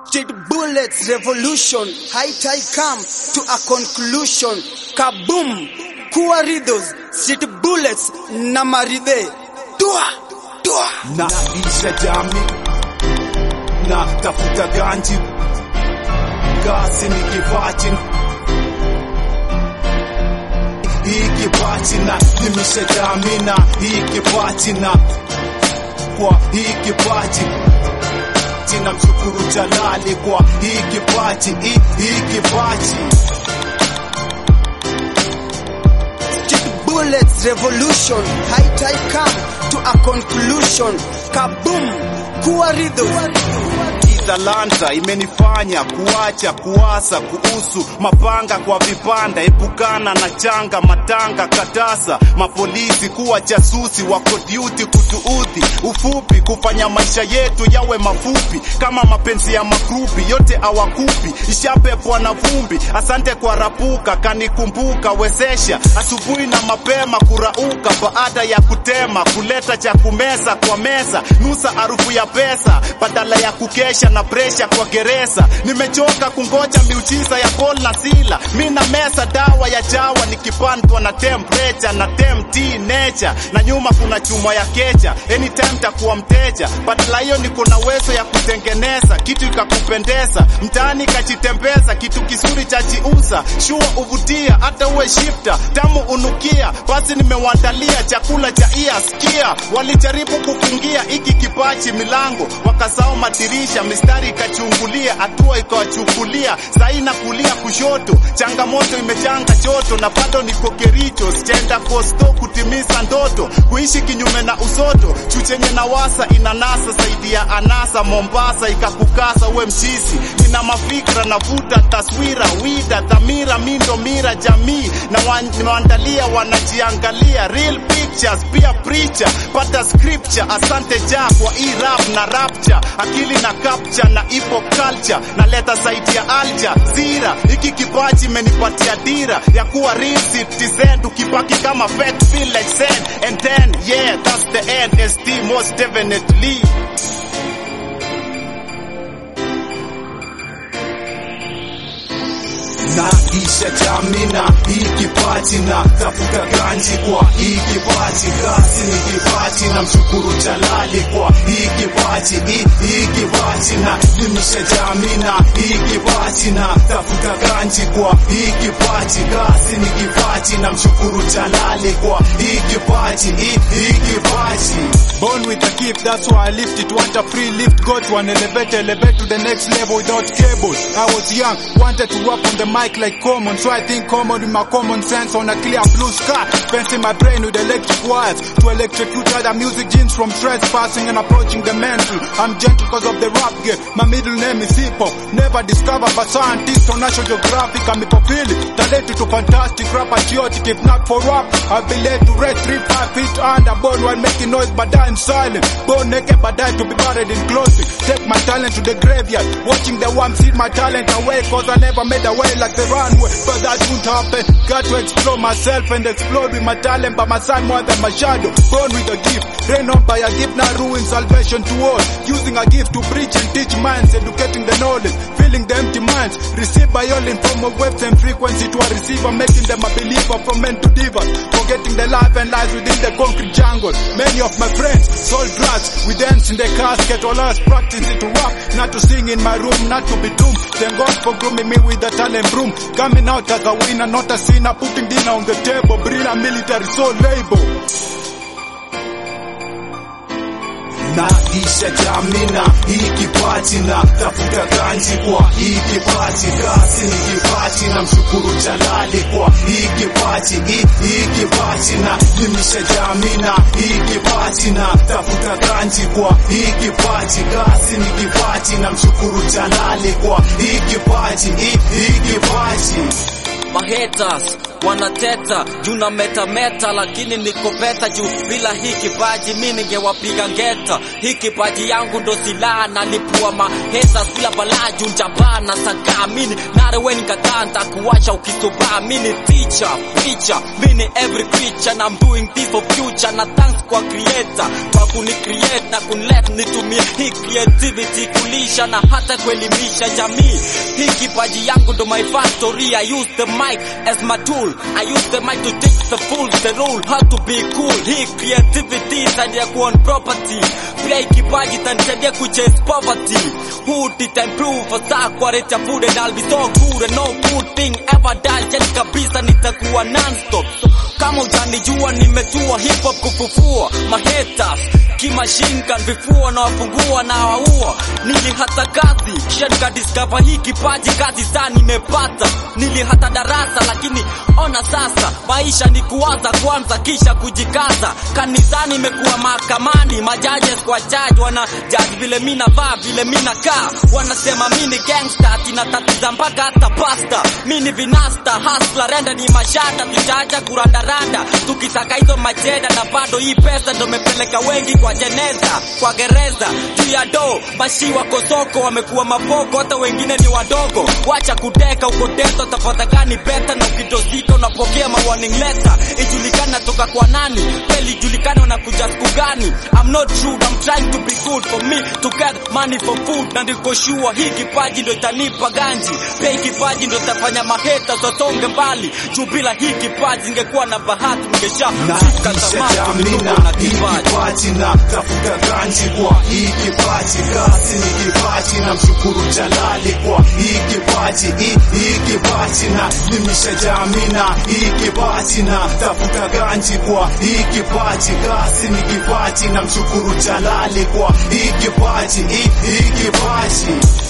Did bullets revolution high tide come to a conclusion kaboom kuwa riddles street bullets na maride tua tua naisha jami na tafuta ganji kazi ni kipaji hii kipaji na limisha jami na hii kipaji na kwa hii kipaji jina mshukuru jalali kwa hii kipaji hii, hii kipaji street bullets revolution high tide come to a conclusion kaboom kuwa riddles talanta imenifanya kuacha kuasa kuhusu mapanga kwa vipanda, epukana na changa matanga katasa, mapolisi kuwa jasusi wako duty kutuudhi, ufupi kufanya maisha yetu yawe mafupi kama mapenzi ya makrupi, yote awakupi ishapepwa na vumbi. Asante kwa rapuka kanikumbuka, wezesha asubuhi na mapema kurauka, baada ya kutema kuleta cha kumeza kwa meza, nusa harufu ya pesa badala ya kukesha na presha kwa gereza. Nimechoka kungoja miujiza ya Paul na Sila, mi na mesa dawa ya jawa nikipandwa na temperature na temti nature, na nyuma kuna chuma ya kecha, anytime takuwa mteja. Badala hiyo niko na uwezo ya kutengeneza kitu ikakupendeza, mtaani kachitembeza, kitu kizuri cha jiuza, shua uvutia, hata uwe shifta, tamu unukia. Basi nimewandalia chakula cha iya sikia, walijaribu kufungia hiki kipaji milango, wakasao madirisha, mistari ikachungulia, hatua ikawachukulia, sahi na kulia kushoto, changamoto imechanga choto, na bado niko Kericho, sijaenda Costo kutimiza ndoto, kuishi kinyume na usoto, chuchenye na wasa inanasa zaidi ya anasa, Mombasa ikakukasa uwe mchisi, nina mafikra navuta taswira, wida dhamira, mindo mira jamii, na wa- nimewaandalia wanajiangalia, real pictures, pia preacher, pata scripture, asante ja kwa hii rap na rapture, akili na capture na hip hop culture, naleta zaidi ya alja zira, hiki kipaji imenipatia dira ya kuwa real citizen, ukibaki kama fat feel like sand, and then yeah that's the end, ST most definitely. na isha jamina hii kipaji na tafuta ganji kwa hii kipaji kazi ni kipaji na mshukuru jalali kwa hii kipaji hii, hii kipaji na limisha jamina hii kipaji na tafuta ganji kwa hii kipaji kazi ni kipaji na mshukuru jalali kwa hii kipaji hii, hii kipaji Born with a gift, that's why I lift it. Want a free lift, go to an elevator, elevate to the next level without cables. I was young, wanted to rap on the mic like common, so I think common with my common sense on a clear blue sky. Fencing my brain with electric wires to electrocute other music genes from trespassing and approaching the mental. I'm gentle because of the rap game. My middle name is hip hop. Never discovered by scientists on National Geographic. I'm hypophilic, talented to fantastic rap patriotic. If not for rap, I'd be led to red three five feet under, born while making noise, but dying silent. Born naked, but die to be buried in clothing. Take my talent to the graveyard, watching the worms steal my talent away, cause I never made a way like the runway. But that won't happen. Got to explore myself and explode with my talent, but my son more than my shadow. Born with a gift, rain on by a gift, now ruin salvation to all. Using a gift to preach and teach minds, educating the knowledge, filling the empty minds. Received by all in form of waves and frequency to a receiver, making them a believer from men to divas. Forgetting the life and lies within the concrete jungle. Many of my friends sold drugs. We dance in the casket, all us practicing to rap, not to sing in my room, not to be doomed. Thank God for grooming me with a talent broom. Coming out as a winner, not a sinner, putting dinner on the table. Brilliant military soul label. na isha jamina hii kipaji na tafuta ganji kwa hii kipaji kazi ni kipaji na mshukuru jalali kwa hii kipaji hii, hii kipaji na limisha jamina hii kipaji na tafuta ganji kwa hii kipaji kazi ni kipaji na mshukuru jalali kwa hii kipaji hii, hii kipaji My haters wanateta juu na metameta, lakini niko beta juu bila hii kipaji mi ningewapiga ngeta. Hii kipaji yangu ndo silaha, nalipua mahesa bila balaa juu njabaa na sagaa mini nareweni kadhaa ntakuwacha ukisubaa mini teacher preacher mini every creature and I'm doing this for future na thanks kwa creator kwa kuni create na kunilet nitumie hii creativity kulisha na hata kuelimisha jamii hii kipaji yangu ndo my factory I use the mic as my tool I use the mic to teach the fools the rule how to be cool hii creativity itasaidia kuon property pia hii kipaji itanisaidia kuchase poverty who did I improve for saa kwa rate ya food and I'll be so good and no good thing ever done yani kabisa nitakuwa non-stop so, kama ujanijua nimetua hip hop kufufua mahaters kimashinkan vifua na wafungua na waua nilihata kazi kisha nikadiscover hii kipaji kazi saa nimepata nilihata darasa lakini ona sasa maisha ni kuwaza kwanza kisha kujikaza kanisani imekuwa mahakamani majajes kwa jaji wana jaji vile mi navaa vile mi nakaa wanasema mi ni gangsta tinatatiza mpaka hata pasta mi ni vinasta hasla renda ni mashata tujaja kurandaranda tukitaka hizo majeda na bado hii pesa ndo mepeleka wengi kwa jeneza kwa gereza juu ya do bashi wako soko wamekuwa mapoko hata wengine ni wadogo wacha kuteka ukoteso tafadha gani beta na ukidosika unapokea ma warning letter ijulikane natoka kwa nani peli ijulikane unakuja siku gani I'm not rude I'm trying to be good for me to get money for food na niko sure hii kipaji ndo itanipa ganji pia hii kipaji ndo itafanya maheta zosonge mbali juu bila hii kipaji ingekuwa na bahati ningesha na fika kisha tamati jamina ningekuwa na hii kipaji kipaji na tafuta ganji kwa hii kipaji kasi ni kipaji na mshukuru jalali kwa hii kipaji hii, hii kipaji na limisha jamina hii kipaji na tafuta ganji kwa hii kipaji kasi ni kipaji na mshukuru jalali kwa hii kipaji hii, hii kipaji